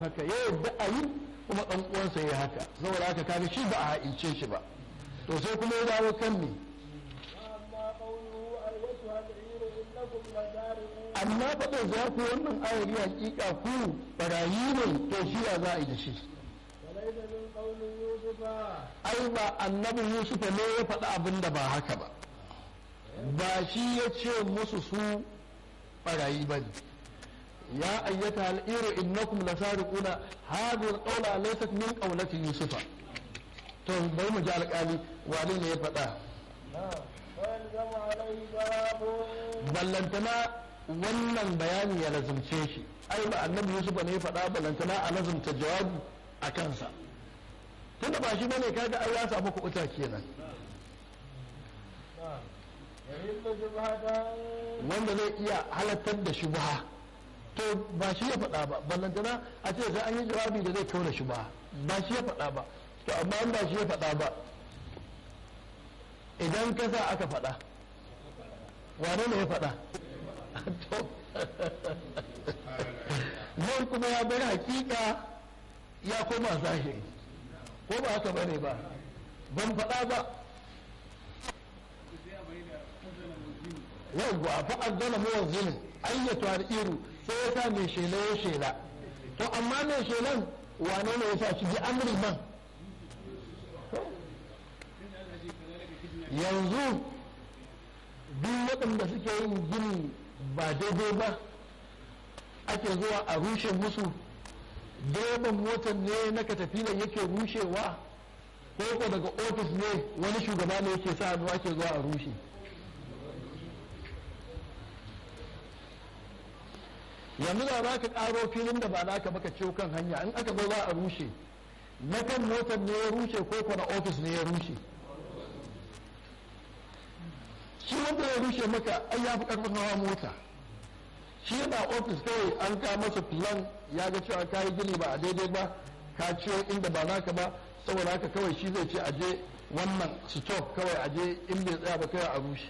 haka ya yadda a yi kuma ɗan uwansa ya haka saboda haka kaga shi ba a ha'ince shi ba to sai kuma ya dawo kan me amma faɗin za ku wannan ayari hakika ku barayi ne to shi ya za a yi da shi ai ba annabi yusufa ne ya faɗi abin da ba haka ba ba shi ya ce musu su barayi ba ne ya ayyata al'iru innakum lasariquna hadhihi alqawla laysat min qawlati yusufa to bai mu ji alƙali wane ne ya faɗa ballantana wannan bayani ya lazumce shi ai ba annabi yusuf ne ya faɗa ballantana a lazumta jawabi a kansa tunda ba shi bane kaga ai ya samu kuɓuta kenan wanda zai iya halattar da shubha to ba shi ya faɗa ba ballantana a ce sai an yi jawabi da zai kauna shubha ba shi ya faɗa ba to amma an ba shi ya faɗa ba idan ka sa aka faɗa wane ne ya faɗa nan kuma ya bar hakika ya koma zahiri ko ba haka bane ba ban faɗa ba yawwa fa azzana muwazzin ayyatu al-iru sai ya sa mai shela ya shela to amma mai shelan wane ne ya sa shi bi amri man yanzu duk waɗanda suke yin gini ba daidai ba ake zuwa a rushe musu direban motar ne na katafilan yake rushewa ko ko daga ofis ne wani shugaba ne yake sa hannu ake zuwa a rushe yanzu da za ka ƙaro filin da ba naka baka ciwo kan hanya in aka zo za a rushe na kan motar ne ya rushe ko ko na ofis ne ya rushe shi wanda ya rushe maka ai ya fi karfin hawa mota shi yana ofis kawai an ka masa plan ya ga cewa ka yi gini ba a daidai ba ka ciwo inda ba naka ba saboda haka kawai shi zai ce a je wannan stop kawai a je in bai tsaya ba kawai a rushe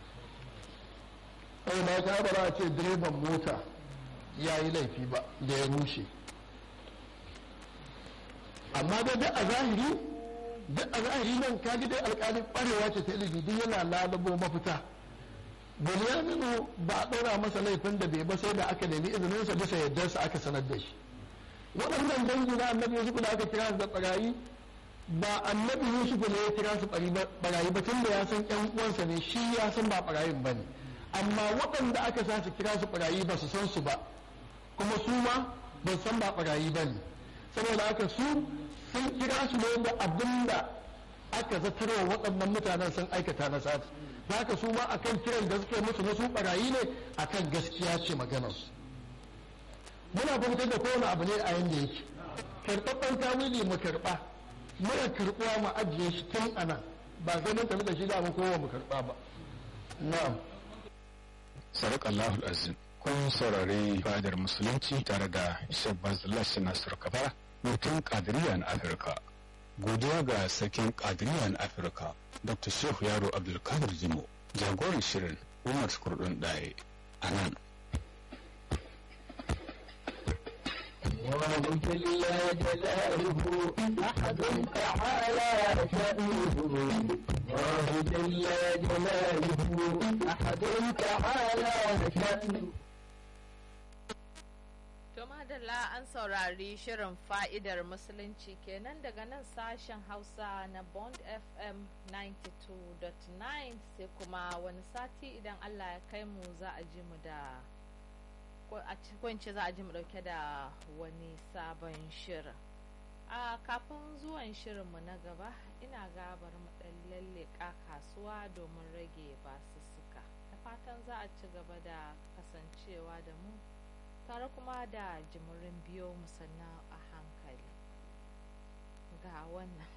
saboda haka ba za a ce direban mota ya yi laifi ba da ya rushe amma dai duk a zahiri duk a zahiri nan kaji dai alƙalin ƙwarewa ce ta ilimi duk yana lalabo mafita Bunyaminu ba a ɗora masa laifin da bai ba sai da aka nemi izininsa bisa yardarsa aka sanar da shi waɗannan dangi na annabi yusuf da aka kira su da ɓarayi ba annabi yusuf ne ya kira su ɓarayi ba tunda ya san ƴan uwansa ne shi ya san ba ɓarayin ba ne amma waɗanda aka sa su kira su ɓarayi ba su san su ba kuma su ma ba san ba ɓarayi ba ne saboda haka su sun kira su ne da abin da aka zatarwa waɗannan mutanen sun aikata na sati za ka su ma akan kiran da suke musu na su ɓarayi ne akan gaskiya ce maganarsu muna fahimtar da kowane abu ne a yanda yake karɓaɓɓen tawili mu karɓa muna karɓuwa mu ajiye shi tun a nan ba sai mun tafi da shi da mu kowa mu karɓa ba na'am sarak Allahul azim kun saurari fadar musulunci tare da shabbaz lashin nasir kabara mutum kadiriya na afirka godiya ga sarkin kadiriya na afirka dr shehu yaro abdulkadir jimo jagoran shirin umar kurdun ɗaya a nan وجل جلاله أحد تعالى شأنه وجل جلاله أحد تعالى شأنه To madalla an saurari shirin fa'idar musulunci kenan daga nan sashen Hausa na Bond FM 92.9 sai kuma wani sati idan Allah ya kai mu za a ji mu da a cikin za a ji mu dauke da wani sabon shirin. A kafin zuwan shirinmu na gaba ina gabar mu dan lalleka kasuwa domin rage basussuka. Da fatan za a ci gaba da kasancewa da mu. tare kuma da jimurin biyo musanna a hankali ga wannan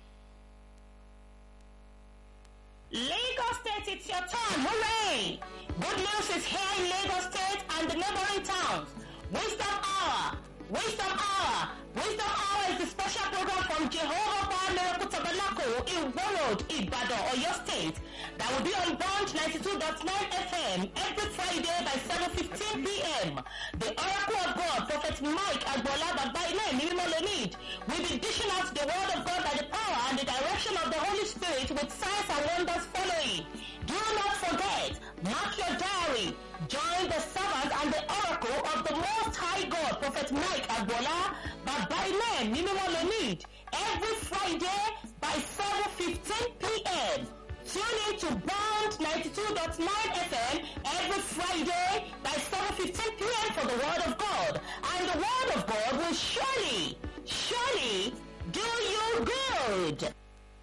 Lagos State, it's your turn. Hooray! Good news is here in Lagos State and the neighboring towns. Wisdom Hour. Wisdom Hour. Wisdom Hour is the special program from Jehovah Power Miracle Tabernacle in Warroad, Ibadan, Oyo State that will be on Bond 92.9 FM every Friday by 7.15 p.m. The Oracle of God, Prophet Mike Agbola Babaile Mimimolonid, will be dishing out the word of God by the power and the direction of the Holy Spirit with signs and wonders following. Do not forget, mark your diary, join the servant and the oracle of the Most High God, Prophet Mike Agbola Babaile Mimimolonid, every Friday by 7.15 p.m. Tune in to Bond 92.9 FM every Friday by 7.15 p.m. for the Word of God. And the Word of God will surely, surely do you good.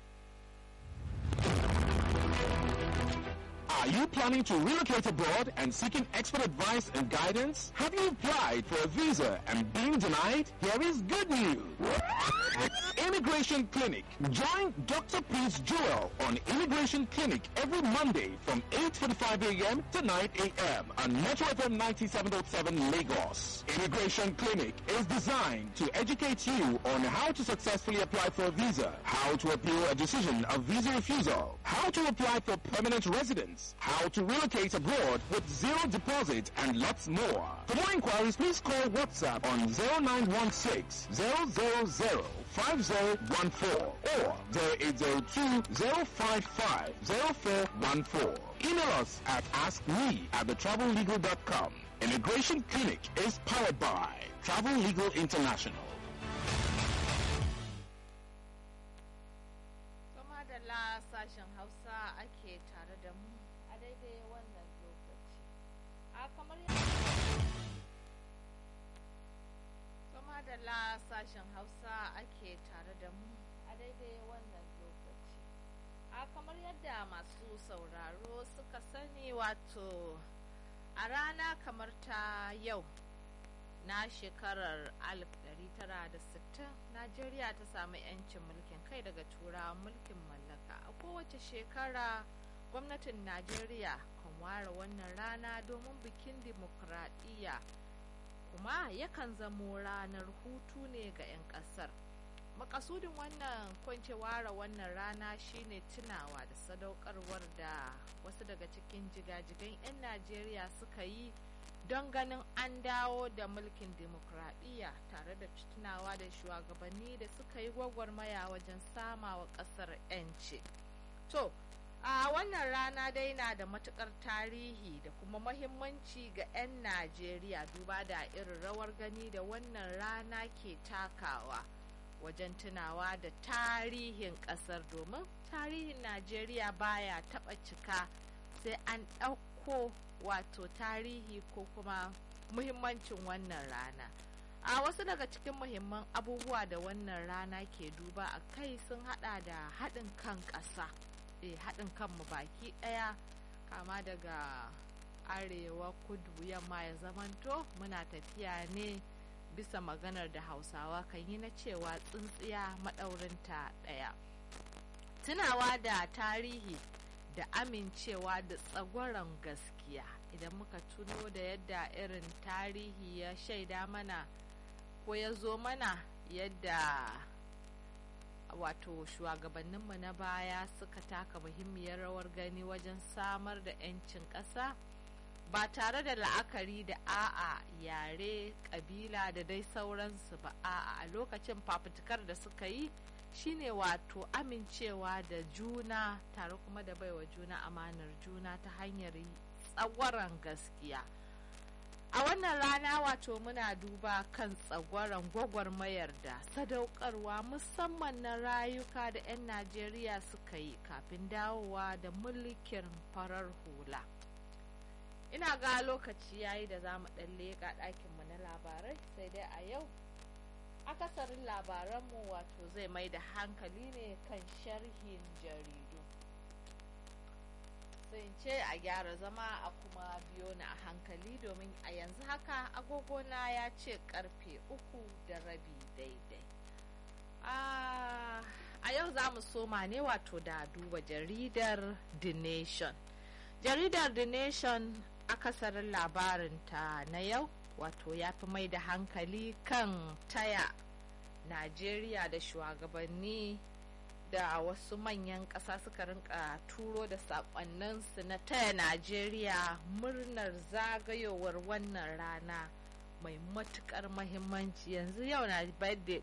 Are you planning to relocate abroad and seeking expert advice and guidance? Have you applied for a visa and been denied? Here is good news. Immigration Clinic. Join Dr. Prince Joel on Immigration Clinic every Monday from 8.45 a.m. to 9 a.m. on Metro FM 97.7 Lagos. Immigration Clinic is designed to educate you on how to successfully apply for a visa, how to appeal a decision of visa refusal, how to apply for permanent residence, how to relocate abroad with zero deposit, and lots more. For more inquiries, please call WhatsApp on 0916 000 5014 or 0802 055 0414. Email us at askme at thetravellegal.com. Immigration Clinic is powered by Travel Legal International. Kuma da la sashen Hausa ake tare da mu a daidai wannan lokaci. A kamar Kuma da la sashen Hausa ake tare da mu a daidai wannan lokaci. A kamar yadda masu sauraro suka sani wato a rana kamar ta yau na shekarar 1960 najeriya ta samu 'yancin mulkin kai daga turawan mulkin mallaka a kowace shekara gwamnatin najeriya kan ware wannan rana domin bikin dimokuraɗiyya kuma yakan zamo ranar hutu ne ga 'yan ƙasar makasudin wannan kwance ware wannan rana shine tunawa da sadaukarwar da wasu daga cikin jigajigan 'yan najeriya suka yi don ganin an dawo da mulkin demokradiyya tare da tunawa da shugabanni da suka yi gwagwarmaya wajen sama wa kasar 'yanci to a wannan rana dai na da matukar tarihi da kuma mahimmanci ga 'yan najeriya duba da irin rawar gani da wannan rana ke takawa wajen tunawa da tarihin kasar domin tarihin najeriya baya taba cika sai an ɗauko wato tarihi ko kuma muhimmancin wannan rana a wasu daga cikin muhimman abubuwa da wannan rana ke duba a kai sun hada da haɗin kan ƙasa e haɗin kanmu baki ɗaya kama daga arewa kudu yamma ya zamanto muna tafiya ne bisa maganar da hausawa kan yi na cewa tsintsiya maɗaurinta ɗaya tunawa da tarihi da amincewa da tsagwaron gaskiya idan muka tuno da yadda irin tarihi ya shaida mana ko ya zo mana yadda wato shugabanninmu na baya suka taka muhimmiyar rawar gani wajen samar da 'yancin ƙasa ba tare da la'akari da a'a yare ƙabila da dai sauransu ba a'a a lokacin fafutukar da suka yi shine wato amincewa da juna tare kuma da baiwa juna amanar juna ta hanyar tsagwaron gaskiya a wannan rana wato muna duba kan tsagwaron gwagwarmayar da sadaukarwa musamman na rayuka da 'yan najeriya suka yi kafin dawowa da mulkin farar hula ina ga lokaci yayi da za mu ɗan leƙa ɗakinmu na labarai sai dai a yau akasarin labaranmu wato zai mai da hankali ne kan sharhin jaridu sai ce a gyara zama a kuma biyo na a hankali domin a yanzu haka agogona ya ce karfe uku da rabi daidai a yau za mu soma ne wato da duba jaridar the nation jaridar the nation akasarin labarinta na yau wato ya fi mai da hankali kan taya najeriya da shugabanni yadda wasu manyan ƙasa suka rinka turo da saƙonninsu na taya najeriya murnar zagayowar wannan rana mai matukar mahimmanci yanzu yau na birthday